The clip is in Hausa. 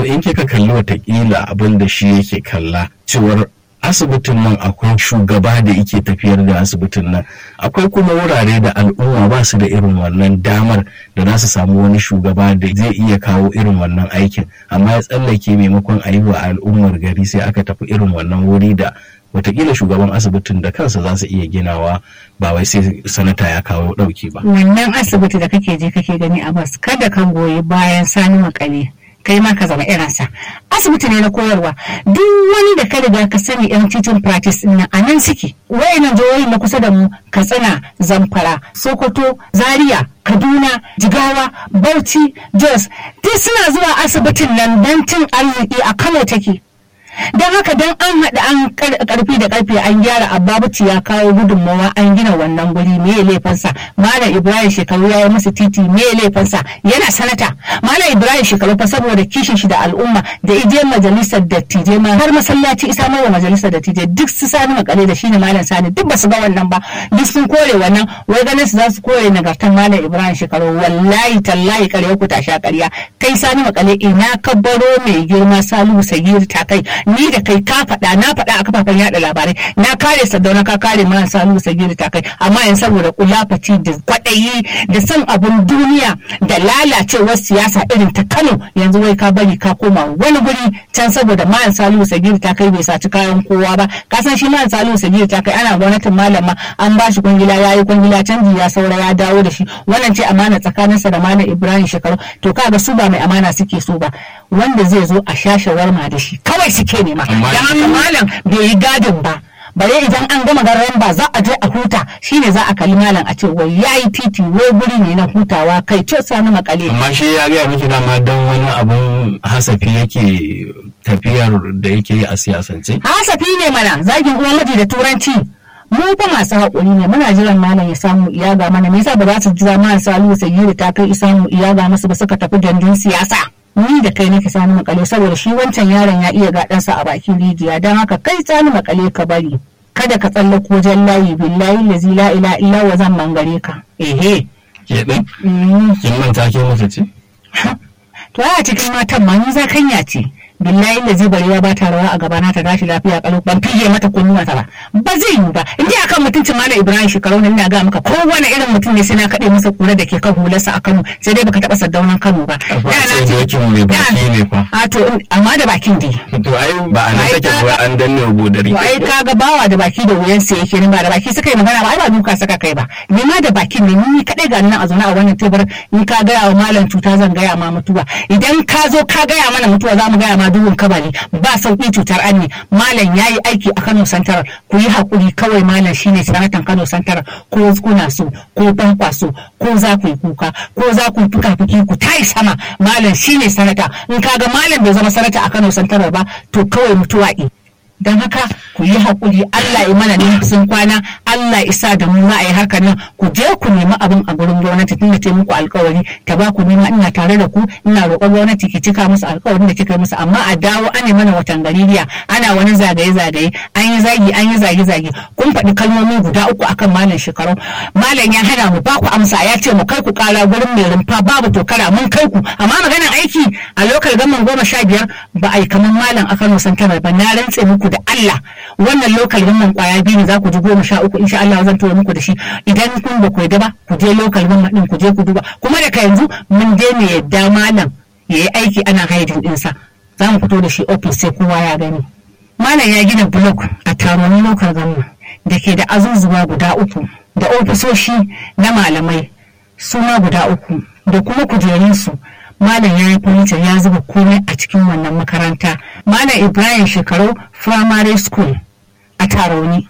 kamar in kika kalli watakila abin da shi yake kalla cewar asibitin nan akwai shugaba da yake tafiyar da asibitin nan akwai kuma wurare da al'umma ba su da irin wannan damar da za su samu wani shugaba da zai iya kawo irin wannan aikin amma ya tsallake maimakon a yi wa al'ummar gari sai aka tafi irin wannan wuri da watakila shugaban asibitin da kansa za su iya ginawa ba wai sai sanata ya kawo dauki ba wannan asibiti da kake je kake gani a bas kada ka goyi bayan sani makale kai ma ka zama irinsa asibiti ne na koyarwa duk wani da ka riga ka sani yan titin practice din nan a nan suke wayannan jihohi na kusa da mu katsina zamfara sokoto zaria kaduna jigawa bauchi jos duk suna zuwa asibitin nan don cin arziki a kano take don haka don an haɗa an karfi da karfe an gyara ababuci ya kawo gudunmawa an gina wannan guri me ya laifinsa malam ibrahim shekaru ya yi musu titi me ya laifinsa yana sanata malam ibrahim shekaru fa saboda kishin shi da al'umma da ije majalisar dattijai ma har masallaci isa mai majalisar dattijai duk su sani makale da shine malam sani duk ba su ga wannan ba duk sun kore wannan wai ganin su za su kore nagartan malam ibrahim shekaru wallahi tallahi kare ku tasha ƙarya kai sani makale ina ka baro mai girma salihu sagir ta kai ni da kai ka faɗa na faɗa a kafafen yaɗa labarai na kare sadauna ka kare mana salu sagiri ta kai amma yanzu saboda kulafaci da kwaɗayi da son abun duniya da lalacewar siyasa irin ta kano yanzu wai ka bari ka koma wani guri can saboda malam salu sagiri ta kai bai saci kayan kowa ba ka san shi malam salu sagiri ta kai ana gwamnatin malama an ba shi kwangila ya yi kwangila canji ya saura ya dawo da shi wannan ce amana tsakaninsa da malam ibrahim shekaru to kaga su ba mai amana suke so ba wanda zai zo a sha shawarma da shi kawai suke nema don haka malam bai yi gadin ba bare idan an gama garin ba za a je a huta shine za a kalli malam a ce wai yayi titi wai guri ne na hutawa kai ce sani makale amma shi ya gaya miki dama don wani abun hasafi yake tafiyar da yake yi a siyasance hasafi ne mana zagin uwan miji da turanci mu fa masu haƙuri ne muna jiran malam ya samu iyaga mana me yasa ba za su jira malam salihu sayyidi ta kai isamu iyaga masu ba suka tafi dandun siyasa ni da kai nake sani makale saboda shi wancan yaron ya iya gaɗansa a bakin rijiya don haka kai sani makale ka bari kada ka tsallako wajen layi billahi lazi la ila illa wa zan mangare ka ehe ke din kin manta ke mata ce to a cikin matan ma ni za kanya ce billahi lazi barewa ba ta rawa a gabana ta tashi lafiya kalau ban fige mata kunnuwa ta ba ba zai yiwu ba in ji akan mutuncin malam ibrahim shekaru nan ina ga maka kowane irin mutum ne sai na kaɗe masa kura da ke kan hularsa a kano sai dai baka taɓa saddaunan kano ba sai dokin mai baki ne fa a to amma da bakin dai to ai ba a nan take ba an danne godari to ai kaga bawa da baki da wuyan sa yake ba da baki suka yi magana ba ai ba duka saka kai ba ni ma da bakin ne ni kadai ga nan a zaune a wannan tebur in ka gaya wa malam cuta zan gaya ma mutuwa idan ka zo ka gaya mana mutuwa za mu gaya ma duhun kabari ba sauki cutar anni malam yayi aiki a Kano Santar ku yi hakuri kawai malam shine sanatan Kano Santar ko kuna so ko ban kwaso ko za ku yi kuka ko za ku yi fuka-fuki ku tayi sama malam shine sanata in kaga malam bai zama sanata a Kano Santar ba to kawai mutuwa don haka ku yi haƙuri Allah ya mana sun kwana Allah isa da mu za a yi harkar nan ku je ku nemi abin a gurin gwamnati tunda ta muku alƙawari ta ba ku nema ina tare da ku ina roƙon gwamnati ki cika musu alƙawarin da kika yi musu amma a dawo an yi mana watan gaririya ana wani zagaye-zagaye an yi zagi an yi zage-zage kun faɗi kalmomi guda uku akan malam shekaru malam ya hana mu ba ku amsa ya ce mu kai ku ƙara gurin mai rumfa babu tokara mun kai ku amma maganar aiki a lokal gaman goma sha biyar ba a yi kamar malam a Kano Santanar ba na rantse muku da Allah wannan lokal gamman kwaya biyu ne za ku ji goma sha uku insha Allah zan tura muku da shi idan kun ba ku yadda ba ku je lokal gamman din ku je ku duba kuma daga yanzu mun daina yadda malam ya yi aiki ana haidin dinsa za mu fito da shi ofis sai kowa ya gani malam ya gina blok a taronin lokal gamman da ke da azuzuwa guda uku da ofisoshi na malamai suna guda uku da kuma kujerunsu Malam ya yi furniture ya zuba komai a cikin wannan makaranta. Malam Ibrahim Shekaru Primary School a Tarauni.